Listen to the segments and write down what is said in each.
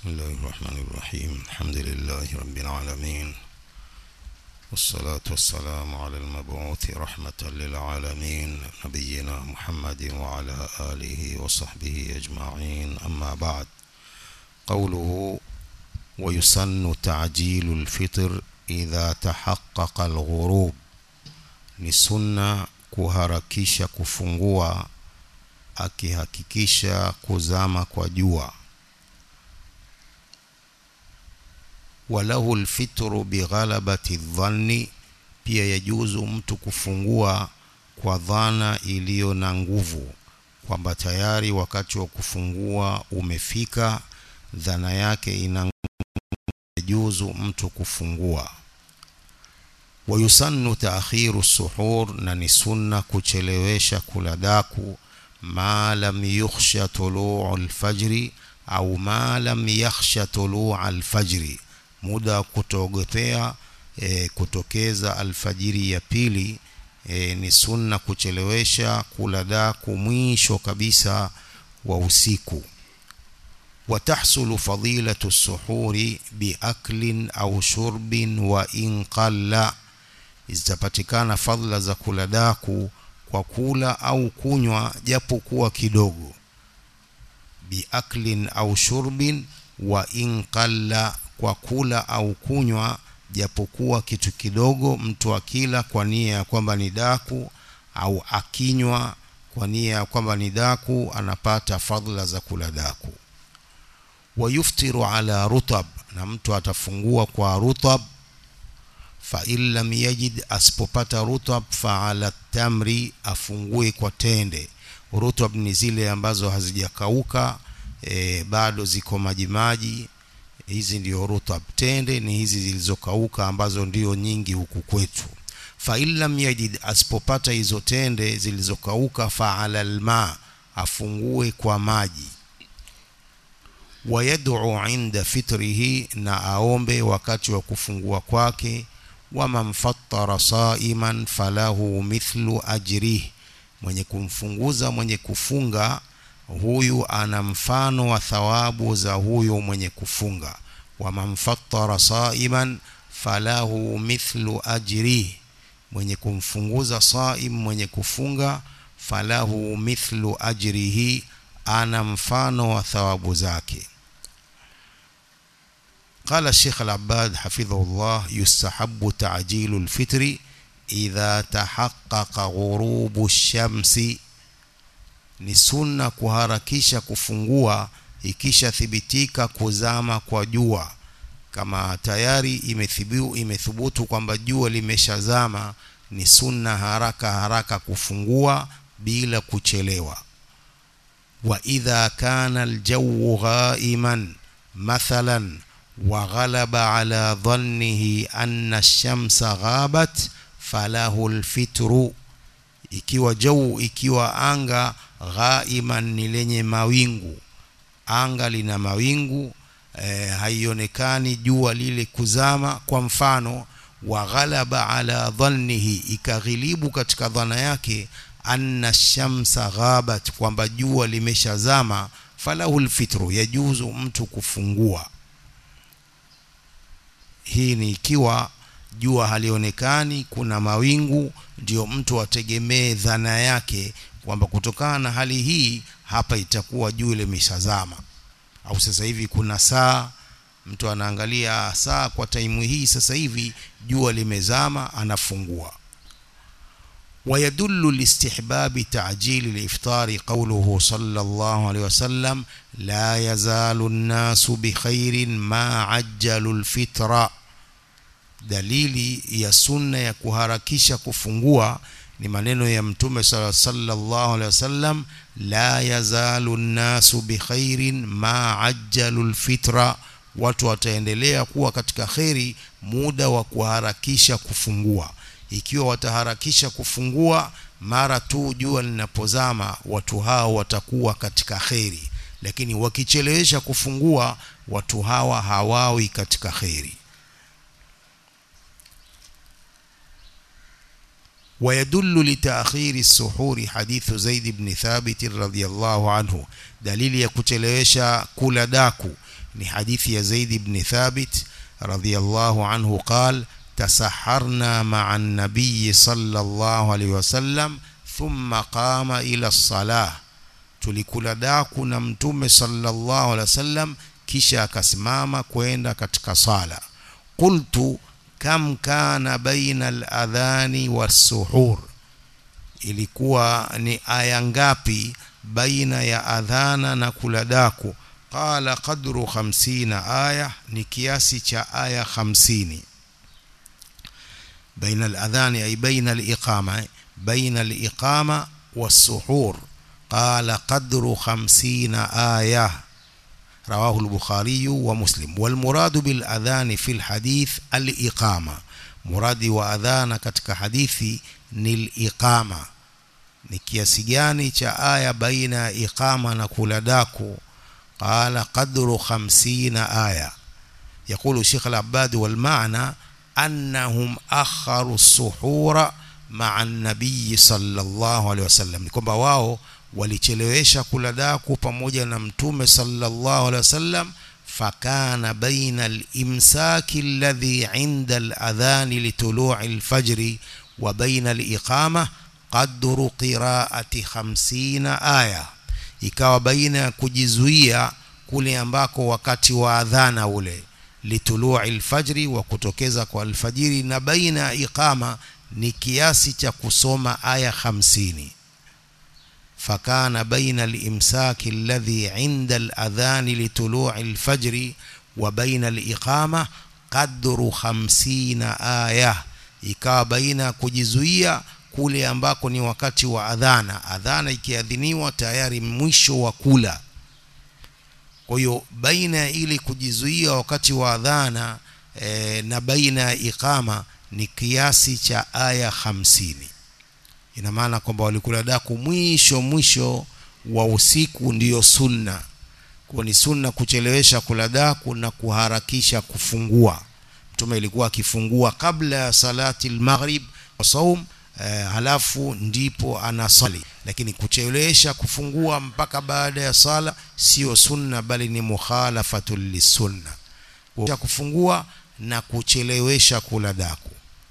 الله الرحمن الرحيم الحمد لله رب العالمين والصلاة والسلام على المبعوث رحمة للعالمين نبينا محمد وعلى آله وصحبه أجمعين أما بعد قوله ويسن تعجيل الفطر إذا تحقق الغروب ni sunna kuharakisha kufungua akihakikisha kuzama kwa jua walahu lfitru bighalabati dhanni pia yajuzu mtu kufungua kwa dhana iliyo na nguvu kwamba tayari wakati wa kufungua umefika dhana yake ina yajuzu mtu kufungua wayusannu taakhiru suhur na ni sunna kuchelewesha kula daku ma lam yukhsha tuluu alfajri au ma lam yakhsha tuluu alfajri muda wa kutoogopea e, kutokeza alfajiri ya pili e, ni sunna kuchelewesha kula daku mwisho kabisa wa usiku وتحصل فضيلة السحور بأكل أو شرب وإن قل zitapatikana fadhila za kula daku kwa kula au kunywa japo kuwa kidogo biaklin au shurbin wa in qalla kwa kula au kunywa japokuwa kitu kidogo mtu akila kwa nia ya kwamba ni daku au akinywa kwa nia ya kwamba ni daku anapata fadhila za kula daku wayuftiru ala rutab na mtu atafungua kwa rutab fa in lam yajid asipopata rutab fa ala tamri afungue kwa tende rutab ni zile ambazo hazijakauka e, bado ziko majimaji hizi ndio rutab tende ni hizi zilizokauka ambazo ndio nyingi huku kwetu fa in lam yajid asipopata hizo tende zilizokauka fa ala alma afungue kwa maji wayad'u inda fitrihi na aombe wakati wa kufungua kwake waman fattara saiman falahu mithlu ajrih mwenye kumfunguza mwenye kufunga huyu ana mfano wa thawabu za huyu mwenye kufunga waman fattara saiman falahu mithlu ajrih mwenye kumfunguza saim mwenye kufunga falahu mithlu ajrihi ana mfano wa thawabu zake قال الشيخ العباد حفظه الله يستحب تعجيل الفطر إذا تحقق غروب الشمس ni sunna kuharakisha kufungua ikisha thibitika kuzama kwa jua kama tayari imethibu, imethubutu kwamba jua limeshazama ni sunna haraka haraka kufungua bila kuchelewa wa idha kana aljawu ghaiman mathalan وغلب على ظنه أن الشمس غابت فله الفطر ikiwa jau ikiwa anga ghaiman ni lenye mawingu anga lina mawingu e, haionekani jua lile kuzama kwa mfano wa ghalaba ala dhannihi ikaghilibu katika dhana yake anna shamsa ghabat kwamba jua limeshazama falahu lfitru yajuzu mtu kufungua hii ni ikiwa jua halionekani kuna mawingu ndio mtu ategemee dhana yake kwamba kutokana na hali hii hapa itakuwa jua limeshazama au sasa hivi kuna saa mtu anaangalia saa kwa taimu hii sasa hivi jua limezama anafungua ويدل لاستحباب تعجيل الإفطار قوله صلى الله عليه وسلم لا يزال الناس بخير ما عجلوا الفطر dalili ya sunna ya kuharakisha kufungua ni maneno ya mtume sallallahu alaihi wasallam la yazalu nnasu bikhairin ma ajjalu lfitra watu wataendelea kuwa katika kheri muda wa kuharakisha kufungua ikiwa wataharakisha kufungua mara tu jua linapozama watu hao watakuwa katika kheri lakini wakichelewesha kufungua watu hawa hawawi katika kheri ويدل لتأخير السحور حديث زيد بن ثابت رضي الله عنه دليل يكتلوشا كل داكو ni hadithi ya Zaid ibn Thabit radhiyallahu anhu qal tasaharna ma'a an-nabiy sallallahu alayhi wasallam thumma qama ila as-salah tulikula daku na mtume sallallahu alaihi wasallam kisha akasimama kwenda katika sala qultu kam kana baina al-adhani was-suhur ilikuwa ni aya ngapi baina ya adhana na kula daku qala qadru 50 aya ni kiasi cha aya 50 baina al-adhani ay baina al-iqama baina al-iqama was-suhur qala qadru 50 aya رواه البخاري ومسلم والمراد بالأذان في الحديث الإقامة مراد وأذان katika hadithi ni al-iqama ni kiasi gani cha aya baina ya iqama na kula daku qala qadru 50 aya يقول الشيخ العباد والمعنى أنهم أخروا السحور مع النبي صلى الله عليه وسلم ni kwamba wao walichelewesha kula daku pamoja na mtume sallallahu alaihi wasallam fakana baina al-imsaki alladhi 'inda al-adhan li tulu'i al-fajr wa baina al-iqama qadru qira'ati 50 aya ikawa baina ya kujizuia kule ambako wakati wa adhana ule litulu'i al-fajr wa kutokeza kwa alfajiri na baina ya iqama ni kiasi cha kusoma aya 50 فكان بين الإمساك الذي عند الأذان لطلوع الفجر وبين الإقامة قدر خمسين آية ikawa baina kujizuia kule ambako ni wakati wa adhana adhana ikiadhiniwa tayari mwisho wa kula kwa hiyo baina ili kujizuia wakati wa adhana e, na baina ya iqama ni kiasi cha aya hamsini ina maana kwamba walikula daku mwisho mwisho wa usiku ndiyo sunna kwa ni sunna kuchelewesha kula daku na kuharakisha kufungua mtume ilikuwa akifungua kabla ya salati al-maghrib wa saum eh, halafu ndipo anasali lakini kuchelewesha kufungua mpaka baada ya sala sio sunna bali ni mukhalafatul lisunna kwa kufungua na kuchelewesha kula daku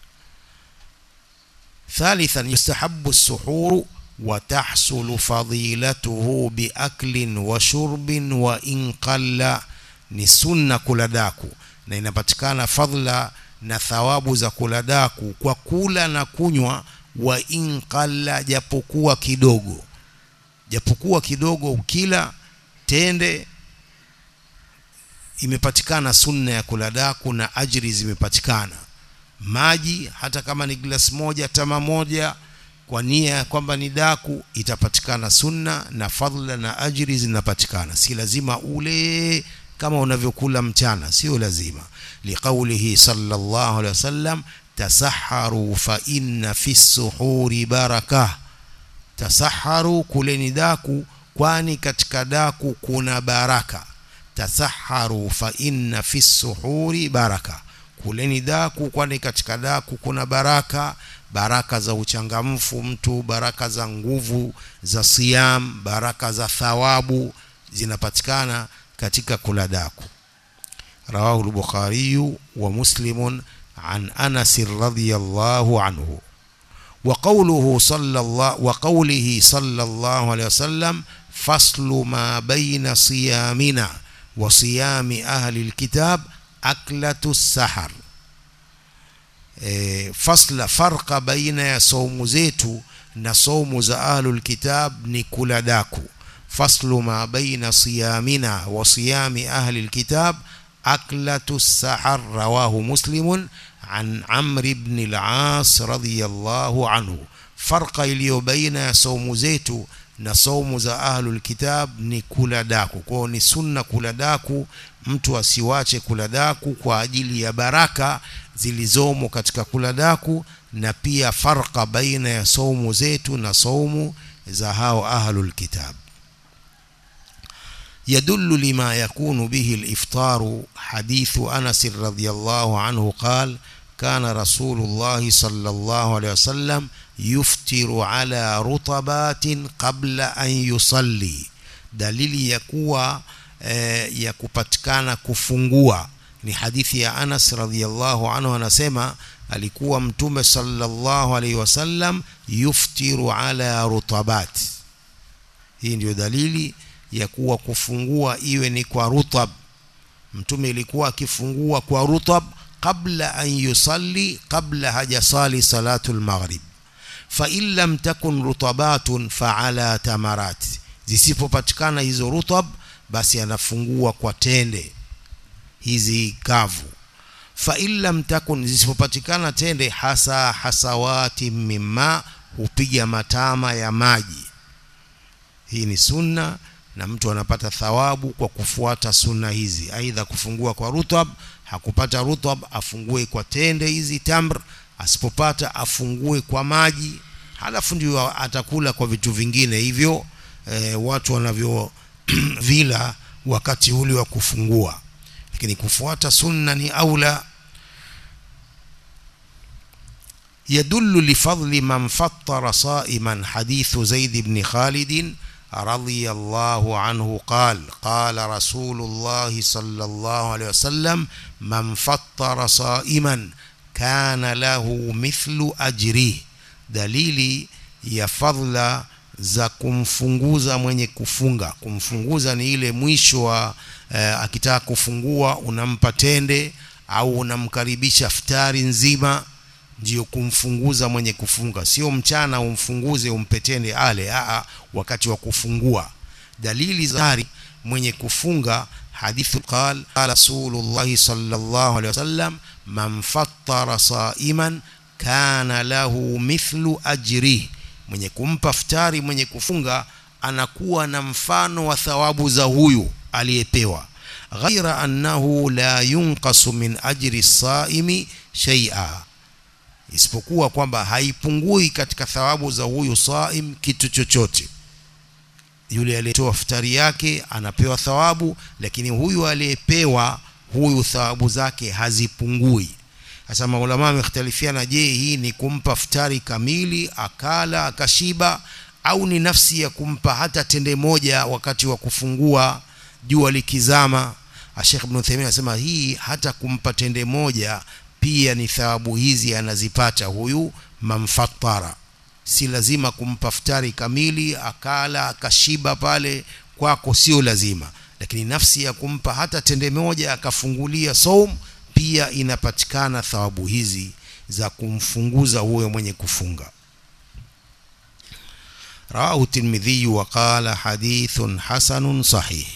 ثالثا يستحب السحور وتحصل فضيلته بأكل وشرب وإن قل ni sunna kula daku na inapatikana fadhila na thawabu za kula daku kwa kula na kunywa wa in qalla japokuwa kidogo japokuwa kidogo ukila tende imepatikana sunna ya kula daku na ajri zimepatikana maji hata kama ni glasi moja tama moja kwa nia kwamba ni daku itapatikana sunna na fadhila na ajri zinapatikana si lazima ule kama unavyokula mchana sio lazima liqaulihi sallallahu alaihi wasallam tasaharu fa inna fi suhuri baraka tasaharu kuleni daku kwani katika daku kuna baraka tasaharu fa inna fi suhuri baraka kuleni daku kwani katika daku kuna baraka baraka za uchangamfu mtu baraka za nguvu za siyam baraka za thawabu zinapatikana katika kula daku rawahu al-bukhari wa muslim an anas radhiyallahu anhu وقوله صلى الله وقوله صلى الله عليه وسلم فصل ما بين صيامنا وصيام أهل الكتاب أكلة السحر e, fasla farqa baina ya saumu zetu na saumu za ahlul kitab ni kula daku faslu ma baina siyamina wa siyami ahli alkitab aklatu sahar rawahu muslimun an amr ibn al-as radiyallahu anhu farqa iliyo baina ya saumu zetu na saumu za ahlul kitab ni kula daku kwao ni sunna kula daku mtu asiwache kula daku kwa ajili ya baraka zilizomo katika kula daku na pia farqa baina ya saumu zetu na saumu za hao ahlul kitab يدل لما يكون به الإفطار حديث أنس رضي الله عنه قال كان رسول الله صلى الله عليه وسلم يفطر على رطبات قبل أن يصلي دليل يكوى e, ya kupatikana kufungua ni hadithi ya Anas radhiallahu anhu anasema alikuwa mtume sallallahu alaihi wasallam yuftiru ala rutabat hii ndio dalili ya kuwa kufungua iwe ni kwa rutab mtume ilikuwa akifungua kwa rutab qabla an yusalli qabla hajasali salatul maghrib fa in lam takun rutabatun fa ala tamarat zisipopatikana hizo rutab basi anafungua kwa tende hizi kavu fa in lam takun zisipopatikana tende hasa hasawati mimma hupiga matama ya maji hii ni sunna na mtu anapata thawabu kwa kufuata sunna hizi aidha kufungua kwa rutab hakupata rutab afungue kwa tende hizi tamr asipopata afungue kwa maji halafu ndio atakula kwa vitu vingine hivyo e, watu wanavyo vila wakati ule wa kufungua lakini kufuata sunna ni aula يدل لفضل من فطر صائما حديث زيد بن خالد رضي الله عنه قال قال رسول الله صلى الله عليه وسلم من فطر صائما كان له مثل أجره دليل ya fadhla za kumfunguza mwenye kufunga kumfunguza ni ile mwisho wa eh, akitaka kufungua unampa tende au unamkaribisha futari nzima ndio kumfunguza mwenye kufunga sio mchana umfunguze umpe tende ale aa wakati wa kufungua dalili za mwenye kufunga hadithu qal qala rasulullah sallallahu alaihi wasallam man fattara saiman kana lahu mithlu ajrihi mwenye kumpa futari mwenye kufunga anakuwa na mfano wa thawabu za huyu aliyepewa ghaira annahu la yunqasu min ajri saimi shay'a isipokuwa kwamba haipungui katika thawabu za huyu saim kitu chochote yule aliyetoa futari yake anapewa thawabu lakini huyu aliyepewa huyu thawabu zake hazipungui sasa maulama wamekhtalifiana je hii ni kumpa futari kamili akala akashiba au ni nafsi ya kumpa hata tende moja wakati wa kufungua jua likizama Sheikh Ibn Uthaymeen anasema hii hata kumpa tende moja pia ni thawabu hizi anazipata huyu mamfatara si lazima kumpa futari kamili akala akashiba pale kwako sio lazima lakini nafsi ya kumpa hata tende moja akafungulia saum pia inapatikana thawabu hizi za kumfunguza huyo mwenye kufunga رواه الترمذي وقال حديث حسن صحيح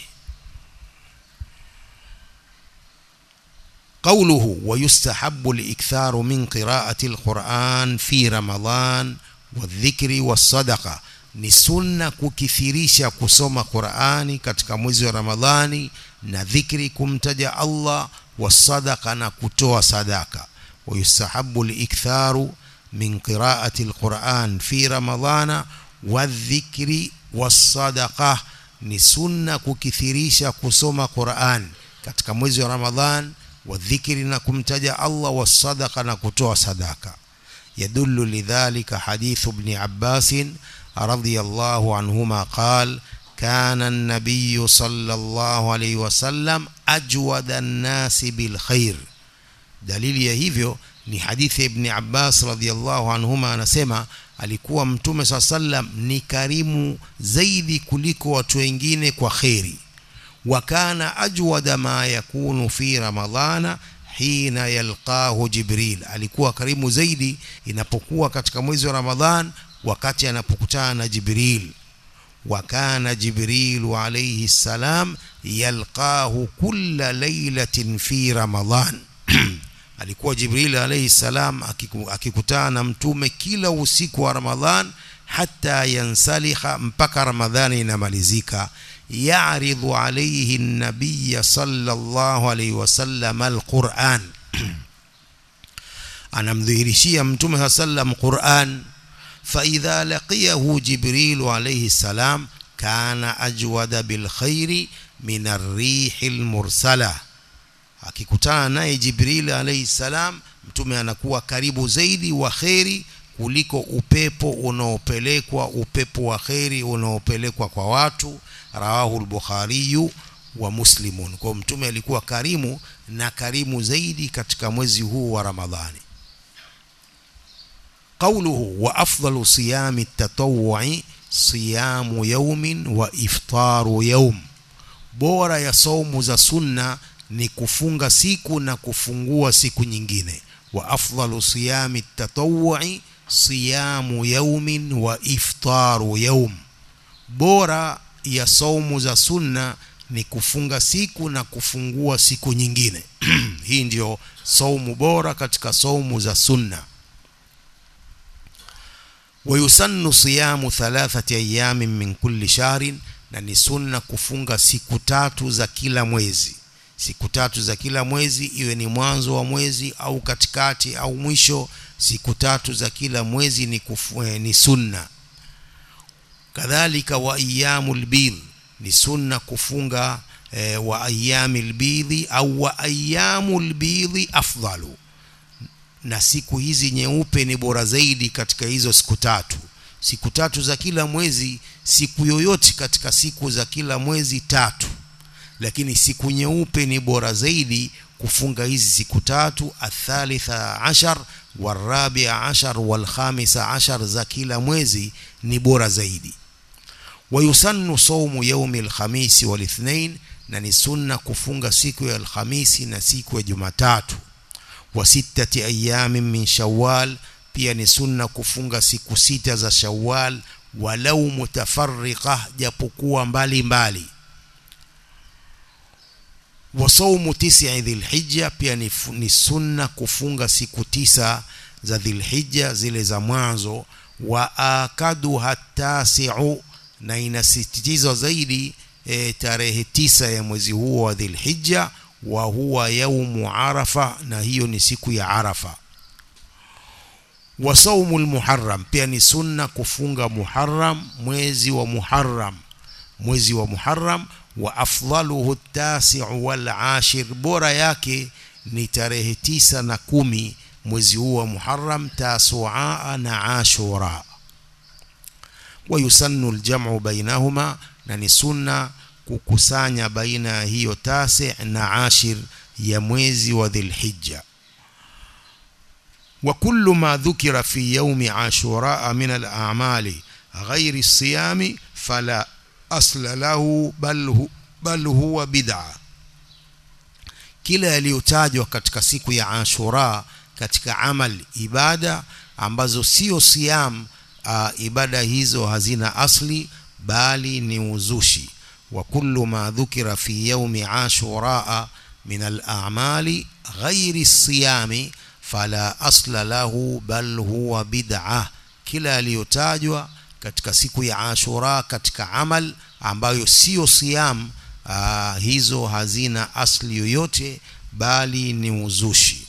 قوله ويستحب الإكثار من قراءة القرآن في رمضان والذكر والصدقة ni sunna kukithirisha kusoma Qur'ani katika mwezi wa Ramadhani na dhikri kumtaja Allah wasadaqa na kutoa sadaka wayustahabu liktharu min qiraati alquran fi ramadhana wadhikri wasadaqa ni sunna kukithirisha kusoma Qur'an katika mwezi wa Ramadhan wadhikri na kumtaja Allah wasadaqa na kutoa sadaka yadullu lidhalika hadithu ibn Abbas radiyallahu anhuma qala كان النبي صلى الله عليه وسلم أجود الناس بالخير دليل ya hivyo ni hadithi ibn Abbas radhiyallahu anhuma anasema alikuwa mtume saa sallam ni karimu zaidi kuliko watu wengine kwa kheri wa kana ajwada ma yakunu fi ramadhana hina yalqahu jibril alikuwa karimu zaidi inapokuwa katika mwezi wa ramadhan wakati anapokutana na jibril وكان جبريل عليه السلام يلقاه كل ليلة في رمضان alikuwa jibril alayhi salam akikutana na mtume kila usiku wa ramadhan hata yansalikha mpaka ramadhani inamalizika yaridhu alayhi nabiy sallallahu alayhi wasallam alquran anamdhihirishia mtume sallam quran فإذا لقيه جبريل عليه السلام كان أجود بالخير من الريح المرسلة akikutana naye Jibril alayhi salam mtume anakuwa karibu zaidi wa kheri kuliko upepo unaopelekwa upepo wa kheri unaopelekwa kwa watu rawahu al-Bukhari wa muslimun kwa mtume alikuwa karimu na karimu zaidi katika mwezi huu wa ramadhani قوله وأفضل صيام التطوع صيام يوم وإفطار يوم bora ya saumu za sunna ni kufunga siku na kufungua siku nyingine wa afdalu siyami tatawui siyamu yaumin wa iftaru yaum bora ya saumu za sunna ni kufunga siku na kufungua siku nyingine hii ndio saumu bora katika saumu za sunna ويسن صيام ثلاثة أيام من كل شهر na ni sunna kufunga siku tatu za kila mwezi siku tatu za kila mwezi iwe ni mwanzo wa mwezi au katikati au mwisho siku tatu za kila mwezi ni, kufu, eh, ni sunna kadhalika wa ayyamul bidh ni sunna kufunga eh, wa ayyamil bidhi au wa ayyamul bidhi afdalu na siku hizi nyeupe ni bora zaidi katika hizo siku tatu siku tatu za kila mwezi siku yoyote katika siku za kila mwezi tatu lakini siku nyeupe ni bora zaidi kufunga hizi siku tatu athalitha ashar warabia ashar walkhamisa ashar za kila mwezi ni bora zaidi wayusannu saumu yaumi alkhamisi walithnain na ni sunna kufunga siku ya alhamisi na siku ya jumatatu wa sittati ayamin min shawwal pia ni sunna kufunga siku sita za shawwal walau mutafarriqa japokuwa mbali mbali wa saumu tisi dhilhijja pia ni, ni sunna kufunga siku tisa za dhilhijja zile za mwanzo wa akadu hatasiu na inasisitizwa zaidi e, tarehe tisa ya mwezi huo wa dhilhijja wa huwa yaumu arafa na hiyo ni siku ya arafa wa saumu lmuharram pia ni sunna kufunga muharram mwezi wa muharram mwezi wa muharram wa afdaluhu tasiu wal ashir bora yake ni tarehe tisa na kumi mwezi huu wa muharram tasua na ashura wa yusannu ljamu bainahuma na ni sunna kukusanya baina ya hiyo tasi na ashir ya mwezi wa dhilhijja وكل ما ذكر في يوم عاشوراء من الأعمال غير الصيام فلا أصل له بل هو, بل هو بدعة kila yaliyotajwa katika siku ya Ashura katika amal ibada ambazo sio siam uh, ibada hizo hazina asli bali ni uzushi wa kullu ma dhukira fi yaumi ashura min al-a'mali ghairi siyami fala asla lahu bal huwa bid'a kila aliyotajwa katika siku ya Ashura katika amal ambayo sio siam aa, hizo hazina asli yoyote bali ni uzushi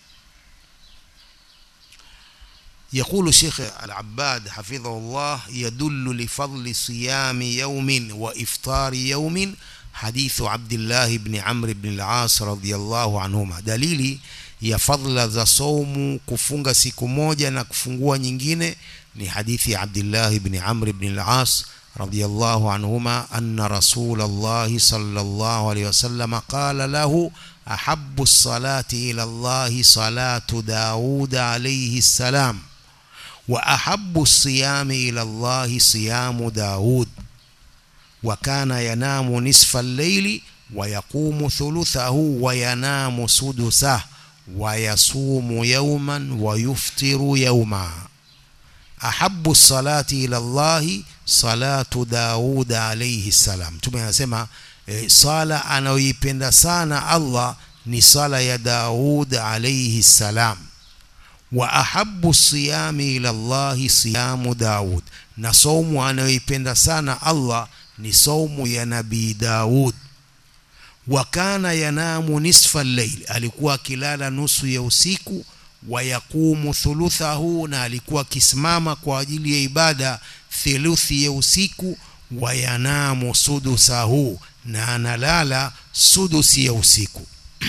يقول شيخ العباد حفظه الله يدل لفضل صيام يوم وإفطار يوم حديث عبد الله بن عمرو بن العاص رضي الله عنهما دليلي ya fadhila za saumu kufunga siku moja na kufungua nyingine ni hadithi ya Abdullah ibn Amr ibn al-As radiyallahu anhuma anna Rasulullah sallallahu alayhi wasallam qala lahu ahabbu as-salati ila Allah salatu Daud alayhi salam wa ahabbu as-siyami ila Allah siyamu Daud wa kana yanamu nisfa al-layli wa yaqumu thuluthahu wa yanamu sudusahu ويصوم يوما ويفطر يوما أحب الصلاة إلى الله صلاة داود عليه السلام tume anasema e, sala anayoipenda sana Allah ni sala ya Daud alayhi salam wa ahabbu siyami ila Allah siyamu Daud na saumu anayoipenda sana Allah ni saumu ya nabii Daud wa kana yanamu nisfa al-layl alikuwa akilala nusu ya usiku wa yaqumu thuluthahu na alikuwa akisimama kwa ajili ya ibada theluthi ya usiku wa yanamu sudusahu na analala sudusi ya usiku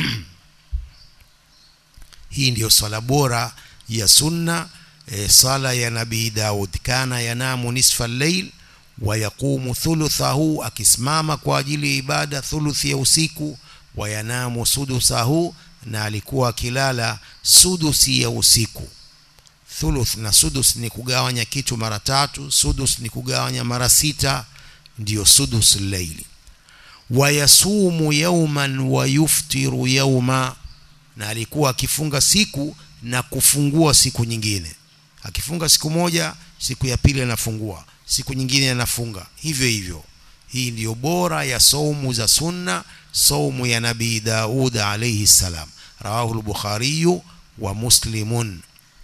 hii ndiyo sala bora ya sunna e, sala ya nabii Daud kana yanamu nisfa al-layl wayaqumu thuluthahu akisimama kwa ajili ya ibada thuluthi ya usiku wayanamu sudusahu na alikuwa akilala sudusi ya usiku thuluth na sudus ni kugawanya kitu mara tatu sudus ni kugawanya mara sita ndiyo sudus laili wayasumu yauman wayuftiru yauma na alikuwa akifunga siku na kufungua siku nyingine akifunga siku moja siku ya pili anafungua siku nyingine anafunga hivyo hivyo hii ndiyo bora ya saumu za sunna saumu ya nabii Daud alayhi salam rawahu al-Bukhari wa Muslimun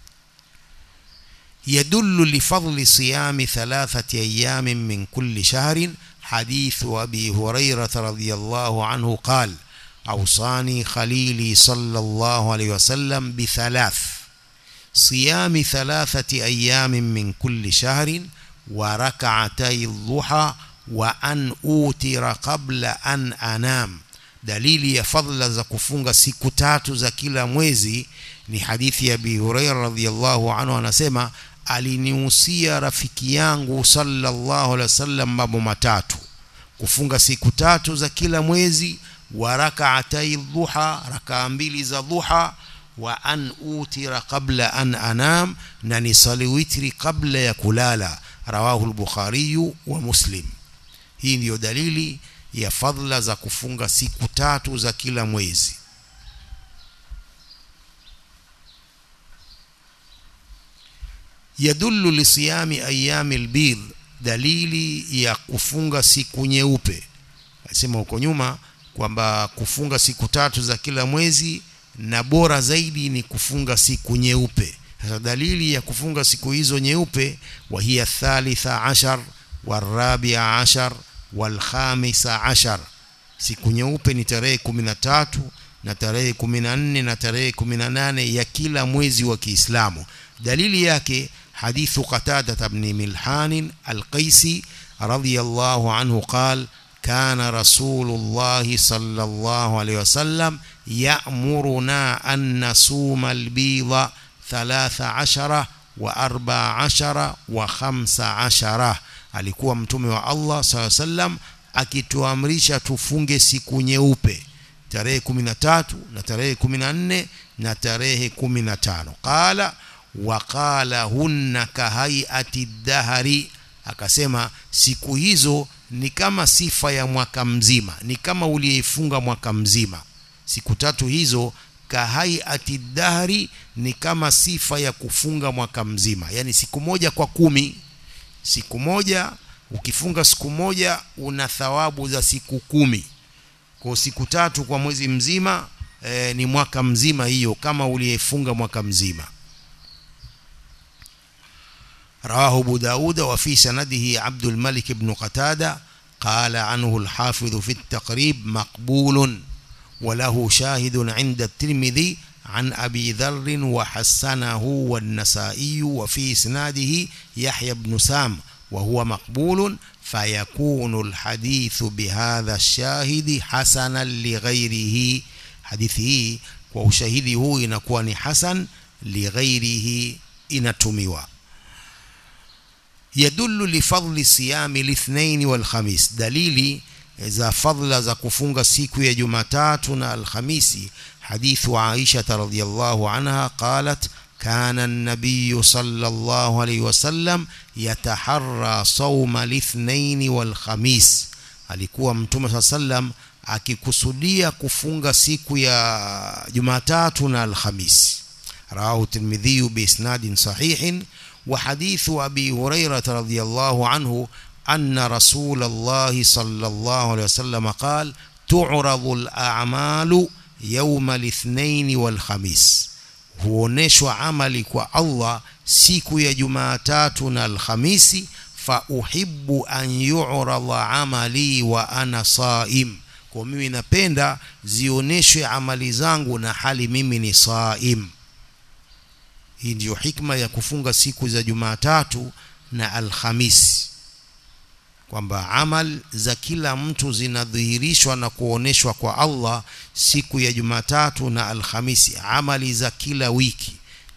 يدل لفضل صيام ثلاثة أيام من كل شهر حديث أبي هريرة رضي الله عنه قال أوصاني خليلي صلى الله عليه وسلم بثلاث صيام ثلاثة أيام من كل شهر وركعتي الضحى وأن أوتر قبل أن أنام dalili ya fadhila za kufunga siku tatu za kila mwezi ni hadithi ya Abi Hurairah radhiyallahu anhu anasema alinihusia rafiki yangu sallallahu alaihi wasallam mambo matatu kufunga siku tatu za kila mwezi wa rak'atay dhuha rakaa mbili za dhuha wa an utira qabla an anam na nisali witri kabla ya kulala rawahu al-bukhari wa muslim hii ndiyo dalili ya fadhila za kufunga siku tatu za kila mwezi yadullu lisiyami ayami albidh dalili ya kufunga siku nyeupe nasema huko nyuma kwamba kufunga siku tatu za kila mwezi na bora zaidi ni kufunga siku nyeupe sasa dalili ya kufunga siku hizo nyeupe wa hiya thalitha ashar warabia ashar walkhamisa ashar siku nyeupe ni tarehe kumi na tatu na tarehe kumi na nne na tarehe kumi na nane ya kila mwezi wa Kiislamu dalili yake حديث قتادة بن ملحان القيسي رضي الله عنه قال كان رسول الله صلى الله عليه وسلم يأمرنا أن نصوم البيض ثلاث عشرة وأربع عشرة وخمس عشرة alikuwa mtume wa Allah saa sallam akituamrisha tufunge siku nyeupe tarehe 13 na tarehe 14 na tarehe 15 qala waqala hunna kahaiati dahari akasema siku hizo ni kama sifa ya mwaka mzima ni kama uliyeifunga mwaka mzima siku tatu hizo kahaiati dahari ni kama sifa ya kufunga mwaka mzima yani siku moja kwa kumi siku moja ukifunga siku moja una thawabu za siku kumi kwa siku tatu kwa mwezi mzima e, ni mwaka mzima hiyo kama uliyefunga mwaka mzima رواه أبو داود وفي سنده عبد الملك بن قتادة قال عنه الحافظ في التقريب مقبول وله شاهد عند الترمذي عن أبي ذر وحسنه والنسائي وفي إسناده يحيى بن سام وهو مقبول فيكون الحديث بهذا الشاهد حسنا لغيره حديثه وشهده إنكوان حسن لغيره إنتموا يدل لفضل صيام الاثنين والخميس دليلي za fadla za kufunga siku ya Jumatatu na Alhamisi hadithu Aisha radhiyallahu anha qalat كان النبي صلى الله عليه وسلم يتحرى صوم الاثنين والخميس alikuwa mtume صلى الله عليه وسلم akikusudia kufunga siku ya Jumatatu na Alhamisi رواه الترمذي بإسناد صحيح وحديث أبي هريرة رضي الله عنه أن رسول الله صلى الله عليه وسلم قال تعرض الأعمال يوم الاثنين والخميس huoneshwa amali kwa Allah siku ya Jumatatu na Alhamisi fa uhibbu an yu'rada amali wa ana saim kwa mimi napenda zioneshwe amali zangu na hali mimi ni saim hii ndiyo hikma ya kufunga siku za Jumatatu na Alhamisi kwamba amal za kila mtu zinadhihirishwa na kuoneshwa kwa Allah siku ya Jumatatu na Alhamisi amali za kila wiki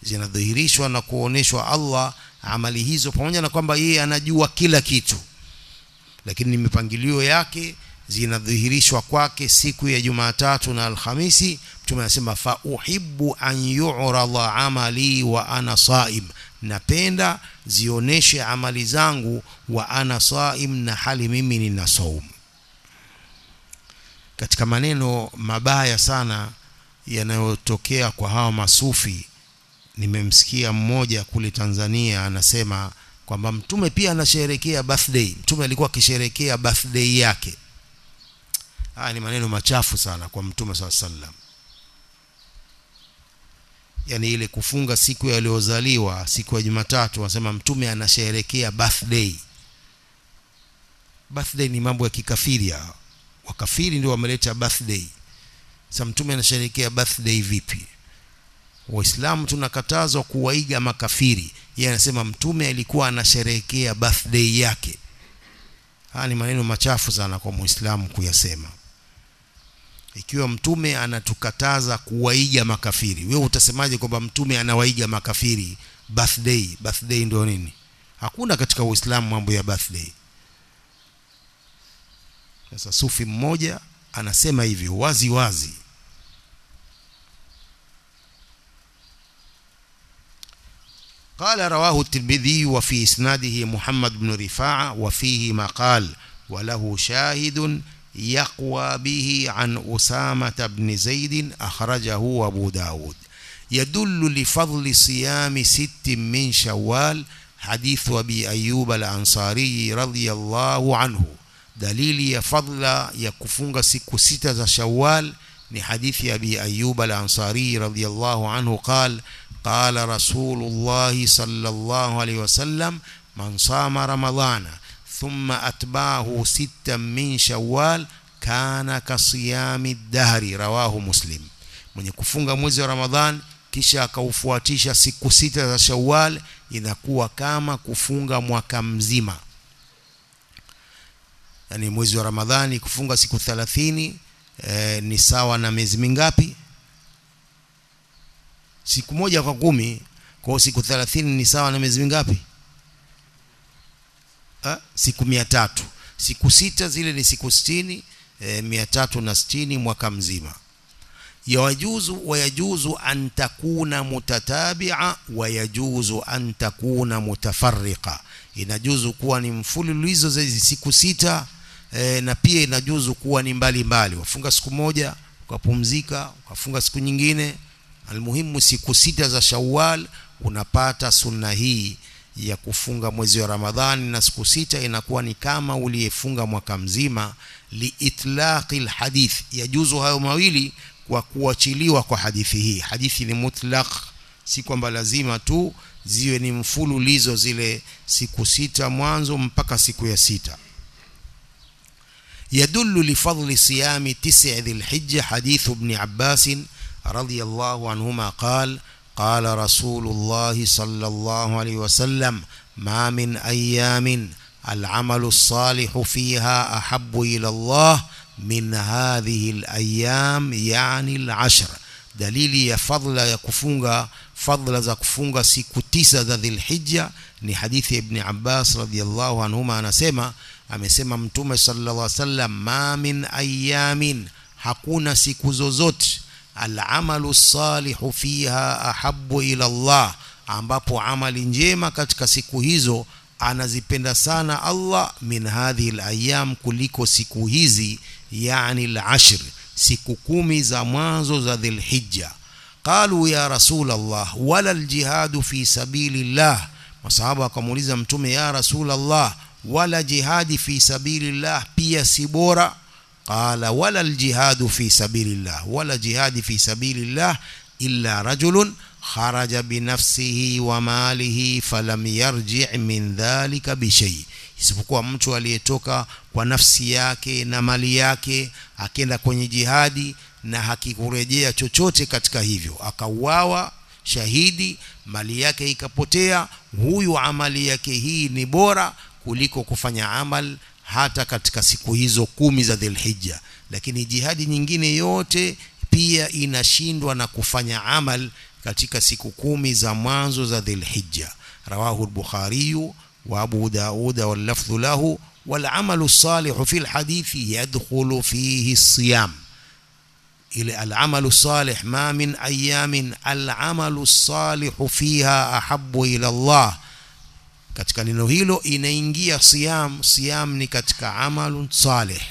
zinadhihirishwa na kuoneshwa Allah amali hizo pamoja na kwamba yeye anajua kila kitu lakini mipangilio yake zinadhihirishwa kwake siku ya Jumatatu na Alhamisi mtume anasema fa uhibbu an yu'rada amali wa ana saim napenda zioneshe amali zangu wa ana saim na hali mimi nina saumu katika maneno mabaya sana yanayotokea kwa hawa masufi nimemsikia mmoja kule Tanzania anasema kwamba mtume pia anasherehekea birthday mtume alikuwa akisherehekea birthday yake haya ni maneno machafu sana kwa mtume swalla sallam yani ile kufunga siku ya aliyozaliwa siku ya Jumatatu wanasema mtume anasherehekea birthday birthday ni mambo ya kikafiri hao wakafiri ndio wameleta birthday sasa mtume anasherehekea birthday vipi waislamu tunakatazwa kuwaiga makafiri yeye anasema mtume alikuwa anasherehekea birthday yake haya ni maneno machafu sana kwa muislamu kuyasema ikiwa mtume anatukataza kuwaiga makafiri wewe utasemaje kwamba mtume anawaiga makafiri birthday birthday ndio nini hakuna katika uislamu mambo ya birthday sasa sufi mmoja anasema hivyo wazi wazi قال رواه الترمذي وفي اسناده محمد بن رفاعه وفيه مقال وله شاهد يقوى به عن أسامة بن زيد أخرجه أبو داود يدل لفضل صيام ست من شوال حديث أبي أيوب الأنصاري رضي الله عنه دليل يا فضل يا كفونغ سكو ستة شوال ni hadithi abi ayyub al-ansari radiyallahu anhu qal qala rasulullah sallallahu alayhi wasallam man sama ramadana thumma atba'ahu sittan min shawwal kana kasiyami dahri rawahu muslim mwenye kufunga mwezi wa ramadhan kisha akaufuatisha siku sita za shawwal inakuwa kama kufunga mwaka mzima yani mwezi wa ramadhani kufunga siku 30 e, ni sawa na miezi mingapi siku moja kwa kumi kwa siku 30 ni sawa na miezi mingapi ha? siku mia tatu siku sita zile ni siku sitini e, mia tatu na sitini mwaka mzima yajuzu wayajuzu an takuna mutatabia wayajuzu an takuna mutafarriqa inajuzu kuwa ni mfululizo za hizi siku sita e, na pia inajuzu kuwa ni mbali mbali wafunga siku moja ukapumzika ukafunga siku nyingine almuhimu siku sita za Shawwal unapata sunna hii ya kufunga mwezi wa Ramadhani na siku sita inakuwa ni kama uliyefunga mwaka mzima liitlaqi alhadith yajuzu hayo mawili kwa kuachiliwa kwa hadithi hii hadithi ni mutlaq si kwamba lazima tu ziwe ni mfululizo zile siku sita mwanzo mpaka siku ya sita يدل لفضل صيام تسع ذي الحجة حديث ابن عباس رضي الله عنهما قال قال رسول الله صلى الله عليه وسلم ما من أيام العمل الصالح فيها أحب إلى الله من هذه الأيام يعني العشر dalili ya fadla ya kufunga fadla za kufunga siku tisa za dhilhijja ni hadithi ya ibni abbas radiallahu anhuma anasema amesema mtume sallallahu alaihi wasallam ma min ayamin hakuna siku zozote alamalu salihu fiha ahabu ila Allah ambapo amali njema katika siku hizo anazipenda sana Allah min hadhihi alayam kuliko siku hizi yani al-ashr siku kumi za mwanzo za dhilhijja qalu ya rasul Allah wala aljihadu fi sabilillah masahaba wakamuuliza mtume ya rasul Allah wala jihadi fi sabilillah pia si bora qala wala aljihadu fi sabilillah wala jihadi fi sabilillah illa rajulun kharaja binafsihi wa malihi falam yarji' min dhalika bishay isipokuwa mtu aliyetoka kwa nafsi yake na mali yake akenda kwenye jihadi na hakikurejea chochote katika hivyo akauawa shahidi mali yake ikapotea huyu amali yake hii ni bora kuliko kufanya amal hata katika siku hizo kumi za Dhulhijja lakini jihadi nyingine yote pia inashindwa na kufanya amal katika siku kumi za mwanzo za Dhulhijja rawahu al-Bukhari wa Abu Daud wal lafdhu lahu والعمل الصالح في الحديث يدخل فيه الصيام إلى العمل الصالح ما من أيام العمل الصالح فيها أحب إلى الله katika neno hilo inaingia siyam siyam ni katika amalun salih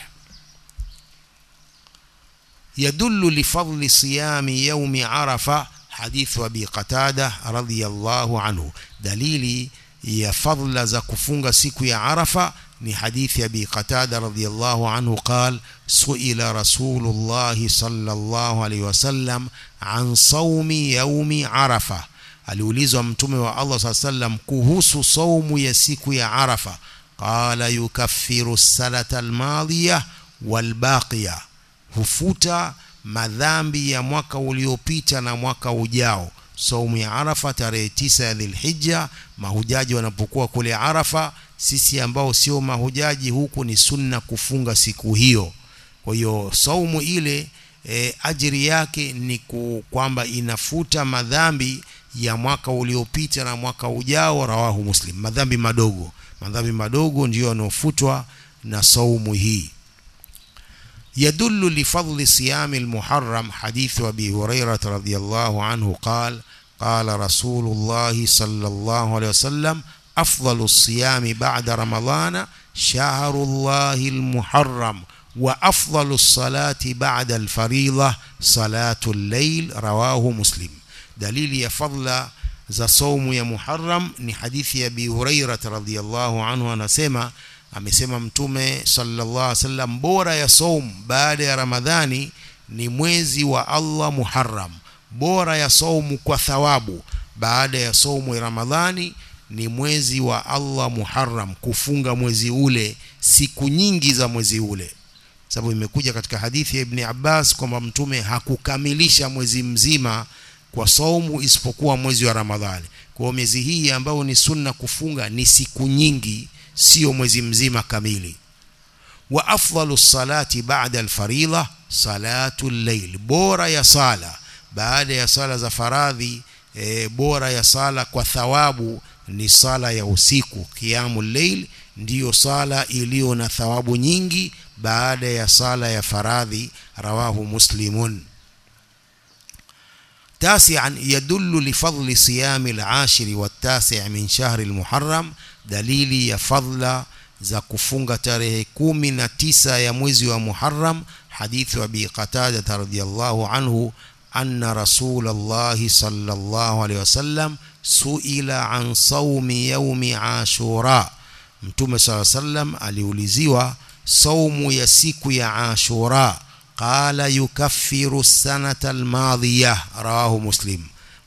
يدل لفضل صيام يوم عرفة حديث أبي قتادة رضي الله عنه دليل يا فضل za kufunga siku ya Arafa ni hadithi Abi Qatada radhiyallahu anhu قال سئل رسول الله صلى الله عليه وسلم عن صوم يوم عرفة aliulizwa mtume wa Allah saa sallam kuhusu saumu ya siku ya Arafa qala yukaffiru salata almadhiya walbaqiya hufuta madhambi ya mwaka uliopita na mwaka ujao saumu ya Arafa tarehe tisa ya Dhulhijja mahujaji wanapokuwa kule Arafa sisi ambao sio mahujaji huku ni sunna kufunga siku hiyo kwa hiyo saumu ile e, ajiri yake ni kwamba inafuta madhambi ya mwaka uliopita na mwaka ujao rawahu muslim madhambi madogo madhambi madogo ndiyo yanofutwa na saumu hii يدل لفضل صيام المحرم حديث أبي هريرة رضي الله عنه قال قال رسول الله صلى الله عليه وسلم أفضل الصيام بعد رمضان شهر الله المحرم وأفضل الصلاة بعد الفريضة صلاة الليل رواه مسلم dalili ya fadla za saumu ya Muharram ni hadithi ya Abi Hurairah radhiyallahu anhu anasema amesema mtume sallallahu alaihi wasallam bora ya saumu baada ya Ramadhani ni mwezi wa Allah Muharram bora ya saumu kwa thawabu baada ya saumu ya Ramadhani ni mwezi wa Allah Muharram kufunga mwezi ule siku nyingi za mwezi ule sababu imekuja katika hadithi ya Ibn Abbas kwamba mtume hakukamilisha mwezi mzima kwa saumu isipokuwa mwezi wa Ramadhani. Kwa hiyo miezi hii ambayo ni sunna kufunga ni siku nyingi, sio mwezi mzima kamili. Wa afdalu salati ba'da alfaridha salatu llail, bora ya sala baada ya sala za faradhi e, bora ya sala kwa thawabu ni sala ya usiku. Qiyamul layl ndiyo sala iliyo na thawabu nyingi baada ya sala ya faradhi. Rawahu Muslimun. تاسعا يدل لفضل صيام العاشر والتاسع من شهر المحرم دليل يا فضل za kufunga tarehe kumi na tisa ya mwezi wa Muharram hadithu Abi Qatada radhiyallahu anhu anna Rasulullahi sallallahu alayhi wasallam suila an saumi yaumi Ashura Mtume sallallahu alayhi wasallam aliuliziwa saumu ya siku ya Ashura qala yukaffiru sanata almadhiya rawahu muslim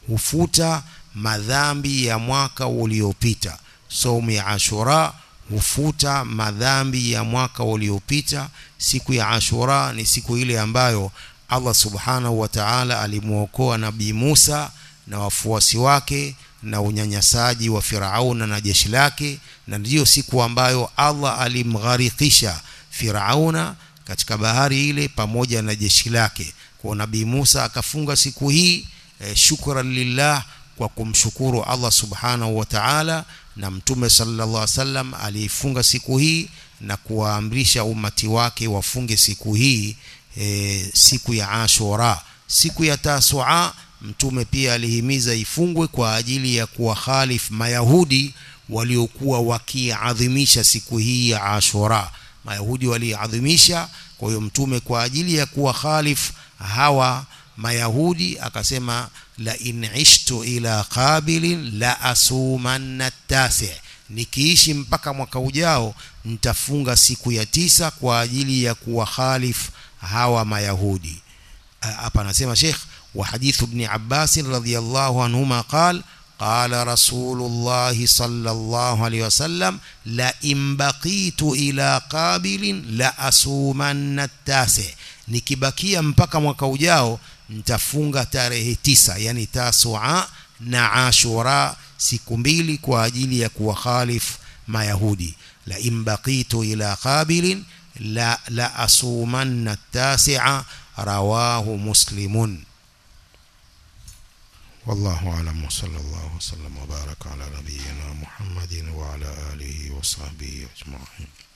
hufuta madhambi ya mwaka uliopita saumu ya ashura hufuta madhambi ya mwaka uliopita siku ya ashura ni siku ile ambayo Allah subhanahu wa ta'ala alimwokoa nabii Musa na wafuasi wake na unyanyasaji wa Firauna na jeshi lake na ndiyo siku ambayo Allah alimgharikisha Firauna katika bahari ile pamoja na jeshi lake kwa nabii Musa akafunga siku hii e, shukran lillah kwa kumshukuru Allah subhanahu wa ta'ala na mtume sallallahu alaihi wasallam aliifunga siku hii na kuwaamrisha umati wake wafunge siku hii e, siku ya Ashura siku ya Tasua mtume pia alihimiza ifungwe kwa ajili ya kuwakhalif mayahudi waliokuwa wakiadhimisha siku hii ya Ashura mayahudi waliadhimisha kwa hiyo mtume kwa ajili ya kuwa khalif hawa mayahudi akasema la in ishtu ila qabilin la asumanna tasi nikiishi mpaka mwaka ujao nitafunga siku ya tisa kwa ajili ya kuwa khalif hawa mayahudi hapa anasema Sheikh wa hadithu ibn Abbas radhiyallahu anhuma qala قال رسول الله صلى الله عليه وسلم لئن بقيت إلى قابل لأصومن التاسع nikibakia mpaka mwaka ujao nitafunga tarehe tisa yani tasua na ashura siku mbili kwa ajili ya kuwakhalif mayahudi la in baqitu ila qabilin la, la asumanna tasia rawahu muslimun والله أعلم وصلى الله وسلم وبارك على نبينا محمد وعلى آله وصحبه أجمعين